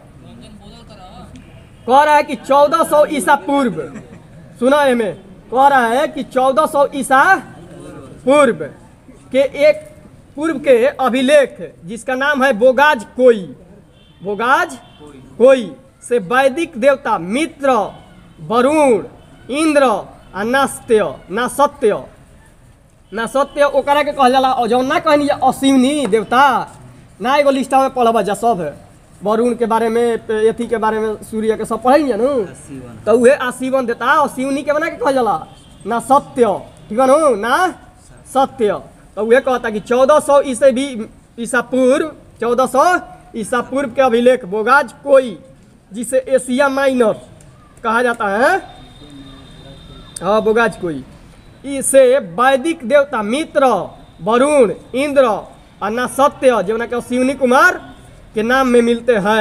कह रहा है कि 1400 ईसा पूर्व सुना है में कह रहा है कि 1400 ईसा पूर्व के एक पूर्व के अभिलेख जिसका नाम है बोगाज कोई बोगाज कोई से वैदिक देवता मित्र वरुण इंद्र आ नास्त्य नासत्य नासत्य ओकरा के कहल जाला और जौन ना कहनी जे असीमनी देवता ना एगो लिस्टा में पढ़ब जा सब वरुण के बारे में अथी के बारे में सूर्य के सब पढ़े नु तो उहे आशीवन देता और शिवनी के बना के कहल जाला ना सत्य ठीक है नु ना सत्य तो उहे कहता कि चौदह सौ ईसे भी ईसा पूर्व चौदह सौ ईसा पूर्व के अभिलेख बोगाज कोई जिसे एशिया माइनर कहा जाता है हाँ बोगाज कोई इसे वैदिक देवता मित्र वरुण इंद्र और ना सत्य जो के शिवनी कुमार के नाम में मिलते हैं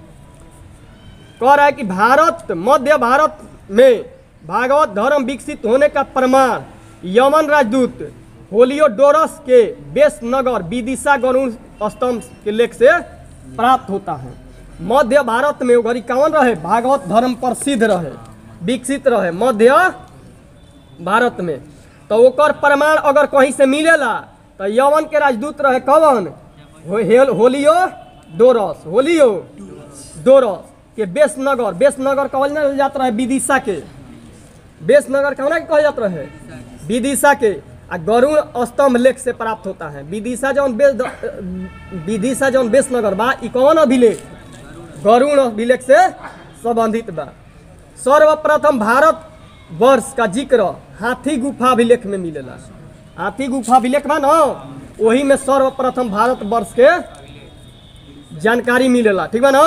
कह रहा है कि भारत मध्य भारत में भागवत धर्म विकसित होने का प्रमाण यमन राजदूत होलियोडोरस के बेस नगर विदिशा गरुण स्तंभ के लेख से प्राप्त होता है मध्य भारत में वो घड़ी कौन रहे भागवत धर्म प्रसिद्ध रहे विकसित रहे मध्य भारत में तो ओकर प्रमाण अगर कहीं से मिलेला तो यवन के राजदूत रहे कौन हो, हेल, होलियो डोरस होलियो डोरस के बेसनगर बेसनगर कहल ना जात रहे विदिशा के बेसनगर कौन के कहल जात रहे विदिशा के आ गरुण स्तंभ लेख से प्राप्त होता है विदिशा जौन बेस विदिशा जौन बेसनगर बा ई कौन अभिलेख गरुण अभिलेख से संबंधित बा सर्वप्रथम भारत वर्ष का जिक्र हाथी गुफा अभिलेख में मिलेला हाथी गुफा अभिलेख बा ना वही में सर्वप्रथम भारत वर्ष के जानकारी मिलेला ठीक बा ना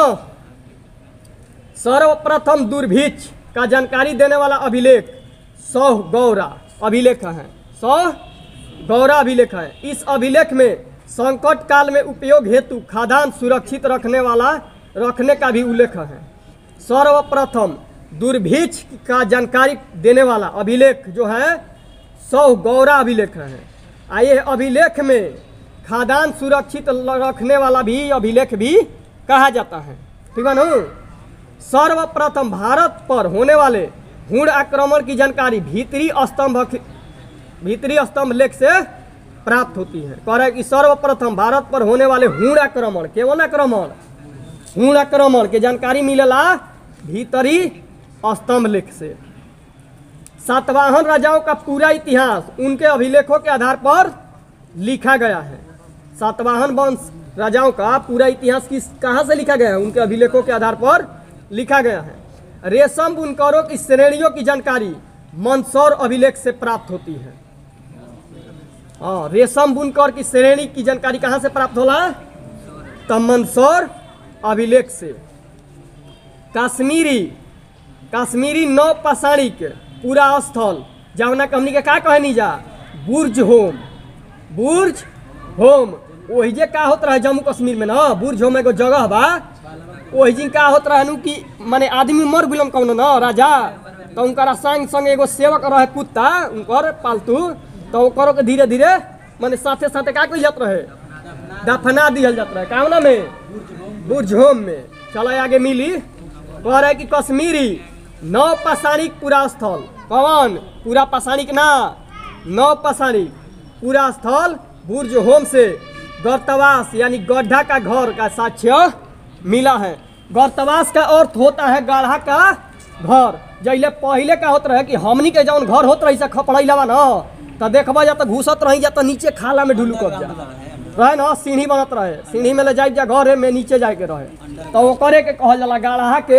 सर्वप्रथम दुर्भिक्ष का जानकारी देने वाला अभिलेख सौ गौरा अभिलेख है सौ गौरा अभिलेख है इस अभिलेख में संकट काल में उपयोग हेतु खाद्यान्न सुरक्षित रखने वाला रखने का भी उल्लेख है सर्वप्रथम दुर्भिक्ष का जानकारी देने वाला अभिलेख जो है सौ गौरा अभिलेख है आ ये अभिलेख में खाद्यान्न सुरक्षित ल- रखने वाला भी अभिलेख भी कहा जाता है ठीक है ना सर्वप्रथम भारत पर होने वाले हुण आक्रमण की जानकारी भीतरी स्तंभ भीतरी स्तंभ लेख से प्राप्त होती है कह रहा है कि सर्वप्रथम भारत पर होने वाले हुण आक्रमण केवल आक्रमण हुण आक्रमण के जानकारी मिलेला भीतरी स्तंभ लेख से सातवाहन राजाओं का पूरा इतिहास उनके अभिलेखों के आधार पर लिखा गया है सातवाहन वंश राजाओं का पूरा इतिहास किस कहाँ से लिखा गया है उनके अभिलेखों के आधार पर लिखा गया है रेशम बुनकरों की श्रेणियों की जानकारी मंदसौर अभिलेख से प्राप्त होती है हाँ रेशम बुनकर की श्रेणी की जानकारी कहाँ से प्राप्त होला तो मंदसौर अभिलेख से कश्मीरी कश्मीरी नौ पाषाणिक पूरा स्थल जौना हमनी के का कहनी जा बुर्ज होम बुर्ज होम वही जे का होत रहे जम्मू कश्मीर में ना बुर्ज होम एगो जगह बा ओहि दिन का होत रहनु कि माने आदमी मर गुलम कौन न राजा तो उनका संग संग एगो सेवक रहे कुत्ता उनकर पालतू तो ओकरो के धीरे धीरे माने साथे साथे का कइल जात रहे दफना दिहल जात रहे कावना में बुझोम में चलो आगे मिली कह रहे कि कश्मीरी नौ पाषाणिक पूरा स्थल कौन पूरा पाषाणिक ना नौ पाषाणिक पूरा स्थल बुर्ज होम से गर्तवास यानी गड्ढा का घर का साक्ष्य मिला है गर्तवास का अर्थ होता है गाढ़ा का घर जैले पहले का होत रहे कि हमनी के जौन घर होत रही से खपड़ैलवा न तो देखबा जा तो घुसत रही जा तो नीचे खाला में ढुलू कब जा रहे न सीढ़ी बनत रहे सीढ़ी में ले जाए जा घर में नीचे जाए के रहे तो वो करे के कहल जाला गाढ़ा के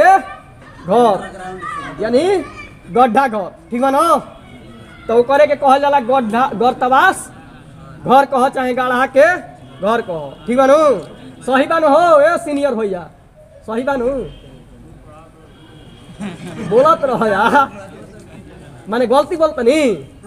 घर यानी गड्ढा घर ठीक बा न तो वो करे के कहल जाला गड्ढा गर्तवास घर कह चाहे गाढ़ा के घर कह ठीक बा नु सही बा नु हो ए सीनियर भैया सही बा नु बोलत रह यार माने गलती बोलत नी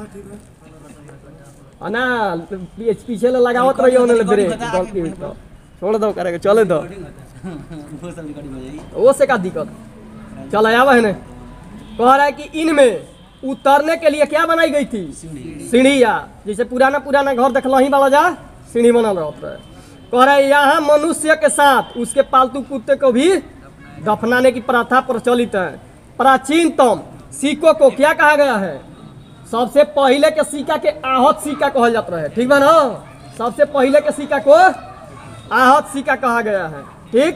ना पीछे पीछे ले लगावत रही होने ले ब्रेक गलती हुई तो छोड़ दो करे के चले दो वो सब रिकॉर्डिंग हो जाएगी वो से का दिक्कत चल आवा है ने कह रहा है कि इनमें उतरने के लिए क्या बनाई गई थी सीढ़िया जैसे पुराना पुराना घर देखल ही वाला जा सीढ़ी बनल रहता है कह रहा है यहाँ मनुष्य के साथ उसके पालतू कुत्ते को भी दफनाने की प्रथा प्रचलित है प्राचीनतम सिक्कों को क्या कहा गया है सबसे पहले के सिक्का के आहत सिक्का कहल जाता है ठीक बा ना सबसे पहले के सिक्का को आहत सिक्का कहा गया है ठीक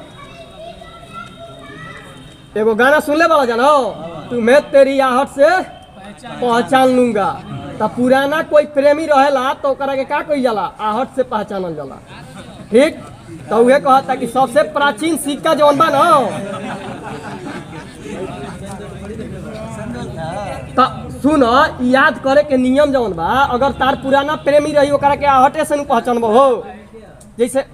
एगो गाना सुनले वाला जानो तुम्हें तेरी आहट से पहचान लूंगा तो पुराना कोई प्रेमी रहेला तो ओकरा के का कही जाला आहट से पहचानल जाला ठीक तो उहे कहता कि सबसे प्राचीन सिक्का जौन बा ना तो सुन याद करे के नियम जौन बा अगर तार पुराना प्रेमी रही ओकरा के आहटे से नु पहचानबो हो जैसे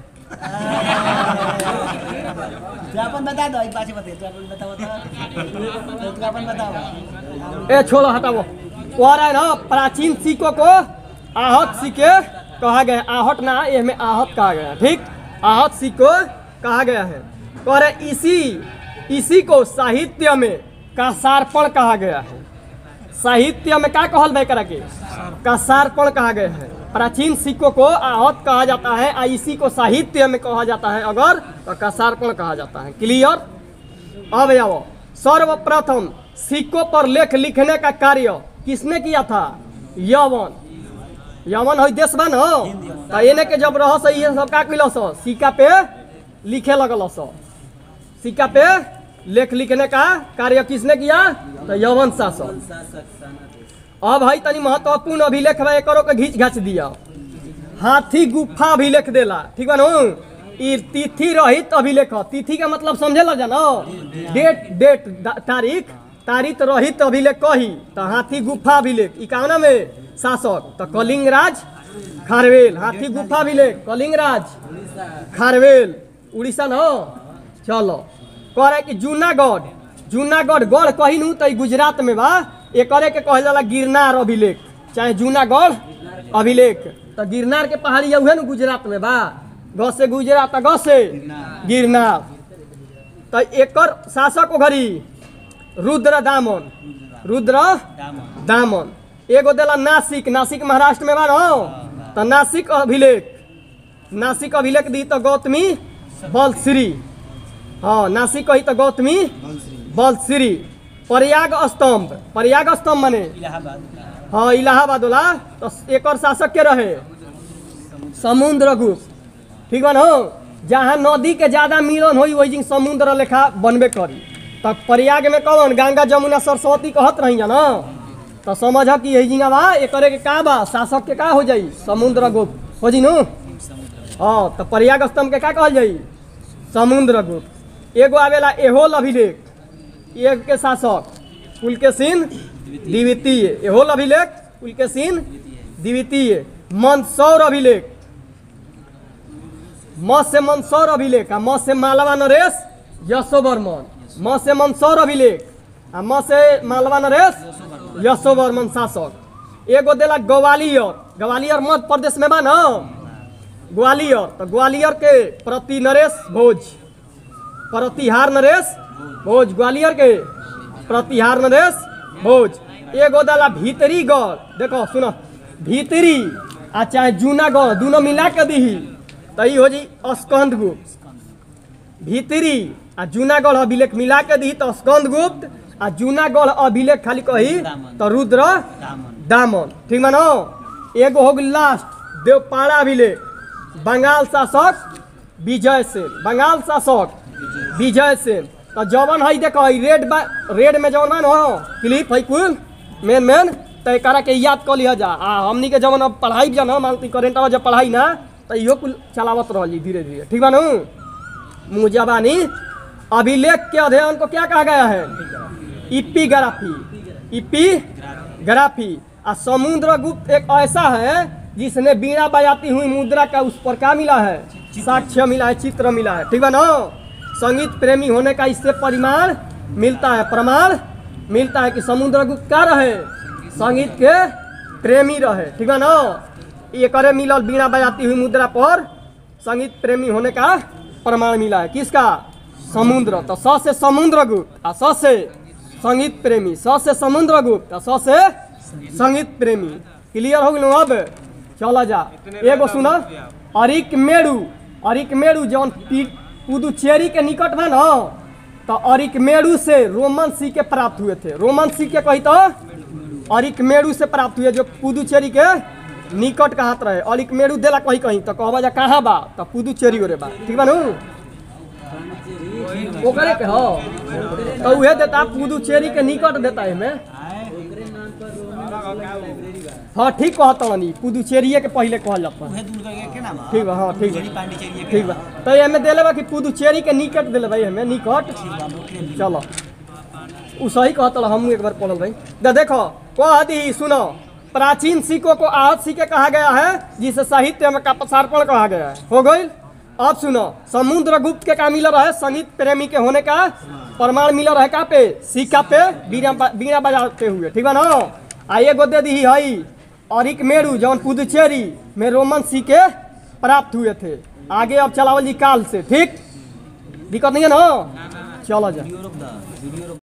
तो अपन बता दो एक बात बता तो अपन बताओ तो तो अपन बताओ ए छोड़ो हटाओ कह रहा है ना प्राचीन सिक्कों को आहत सिक्के कहा गया आहट ना ये में आहत कहा गया ठीक आहत सिक्को कहा गया है कह रहे इसी इसी को साहित्य में कसारपण कहा गया है साहित्य में क्या कहल भाई करा के कसारपण कहा गया है प्राचीन सिक्कों को आहत कहा जाता है और इसी को साहित्य में कहा जाता है अगर तो कसारपण कहा जाता है क्लियर अब आओ सर्वप्रथम सिक्कों पर लेख लिखने का कार्य किसने किया था यवन यवन है देश बा न तो एने के जब रह से ये सब का कैल सिक्का पे लिखे लगल सिक्का पे लेख लिखने का कार्य किसने किया तो यवन शासक अब है तनी महत्वपूर्ण अभिलेख बा एकरो के घींच घाच दिया हाथी गुफा अभिलेख देला ठीक बा नु ई तिथि रहित अभिलेख ह। तिथि का मतलब समझे लग जानो डेट डेट दा- तारीख तारीख रहित अभिलेख कही तो हाथी गुफा अभिलेख ई कावना में शासक तो कलिंग राज खारवेल हाथी गुफा अभिलेख कलिंग राज खारवेल उड़ीसा न चलो कह रहे कि जूनागढ़ जूनागढ़ गढ़ कही नु तो ई गुजरात में बा एकरे के कहल जाला गिरनार अभिलेख चाहे जूनागढ़ अभिलेख तो गिरनार के पहाड़ी उहे नु गुजरात में बा ग से गुजरात ग से गिरनार तो एकर शासक घड़ी रुद्र दामन रुद्र दामन एगो देला नासिक नासिक महाराष्ट्र में बा न तो नासिक अभिलेख नासिक अभिलेख दी तो गौतमी बलश्री हाँ नासिक कही तो गौतमी बलश्री प्रयाग स्तंभ प्रयाग स्तंभ माने इलाहाबाद हाँ इलाहाबाद वाला तो एकर शासक के रहे समुद्र गुप्त ठीक बा न जहाँ नदी के ज्यादा मिलन होई वही जिन समुद्र लेखा बनबे करी तब प्रयाग में कौन गंगा जमुना सरस्वती कहत रही ना तो समझ कि यही जिंगा बा एकरे के का बा शासक के का हो जाई समुद्र गुप्त हो जी नु हाँ तो प्रयाग स्तंभ के का कहल जाई समुद्र गुप्त एगो आवेला एहोल अभिलेख एक के शासक पुलकेशिन द्वितीय एहोल अभिलेख पुलकेशिन द्वितीय मंदसौर अभिलेख म से मंदसौर अभिलेख आ म से मालवा नरेश यशोवर्मन म से मंदसौर अभिलेख आ म से मालवा नरेश यशोवर्मन शासक एगो देला ग्वालियर ग्वालियर मध्य प्रदेश में बा न ग्वालियर तो ग्वालियर के प्रति नरेश भोज प्रतिहार नरेश भोज ग्वालियर के प्रतिहार नरेश भोज एगो दला भीतरी गढ़ देखो सुनो भीतरी आ चाहे जूना गढ़ दोनों मिला के दीही तो ई हो जी स्कंद गुप्त भीतरी आ जूनागढ़ अभिलेख मिला के दी तो स्कंद गुप्त आ जूनागढ़ अभिलेख खाली कही तो रुद्र दामन ठीक मानो एगो हो गई लास्ट देवपाड़ा अभिलेख बंगाल शासक विजय सेन बंगाल शासक विजय सेन तो जवन है देखो ई रेड बा रेड में जवन बा न क्लिप है कुल मेन मेन तो एकरा के याद कर लिया जा आ हमनी के जवन अब पढ़ाई जा ना मानती करेंट जब पढ़ाई ना तो इहो कुल चलावत रही धीरे धीरे ठीक बा नू मुजबानी अभिलेख के अध्ययन को क्या कहा गया है इपिग्राफी इपिग्राफी आ समुद्र गुप्त एक ऐसा है जिसने बीड़ा बजाती हुई मुद्रा का उस पर क्या मिला है साक्ष्य मिला है चित्र मिला है ठीक है ना संगीत प्रेमी होने का इससे परिमाण मिलता है प्रमाण मिलता है कि समुद्र गुप्त क्या रहे संगीत के प्रेमी रहे ठीक है ना ये करे मिलल बीड़ा बजाती हुई मुद्रा पर संगीत प्रेमी होने का प्रमाण मिला है किसका समुद्र तो स से समुद्र गुप्त आ स से संगीत प्रेमी स से समुद्र गुप्त आ स से संगीत प्रेमी क्लियर हो गया अब चला जा एगो सुना अरिक मेरू अरिक मेरू जौन पी- पुदुचेरी के निकट में ना तो अरिक मेरू से रोमन सी के प्राप्त हुए थे रोमन सी के कही तो अरिक मेरू से प्राप्त हुए जो पुदुचेरी के निकट का हाथ रहे अरिक मेरू देला कहीं कहीं तो कहबा जा कहाँ बा तो पुदुचेरी ओरे बा ठीक बा नू ओकरे के हो तो उहे देता पुदुचेरी के निकट देता है में हाँ ठीक कहता हनी पुदुचेरिये के पहले कहल जाता उहे दूर करके के नाम है? ठीक बा हाँ ठीक बा पुदुचेरी पांडिचेरी के ठीक बा तो एमे देले बा कि पुदुचेरी के निकट देले भाई हमें निकट चलो उ सही कहता हम एक बार पढ़ल भाई दे देखो कह दी सुनो प्राचीन सिक्कों को आहत सिक्के कहा गया है जिसे साहित्य में का पसारपण कहा गया है हो गई अब सुनो समुद्र गुप्त के का मिला रहे संगीत प्रेमी के होने का प्रमाण मिला रहे का पे सिक्का पे बीना बा- बीना बजाते हुए ठीक बा ना आ एगो दे दी हई अरिक मेरू जौन पुदुचेरी में रोमन सिक्के प्राप्त हुए थे आगे अब चलावल जी काल से ठीक दिक्कत नहीं है ना चलो जा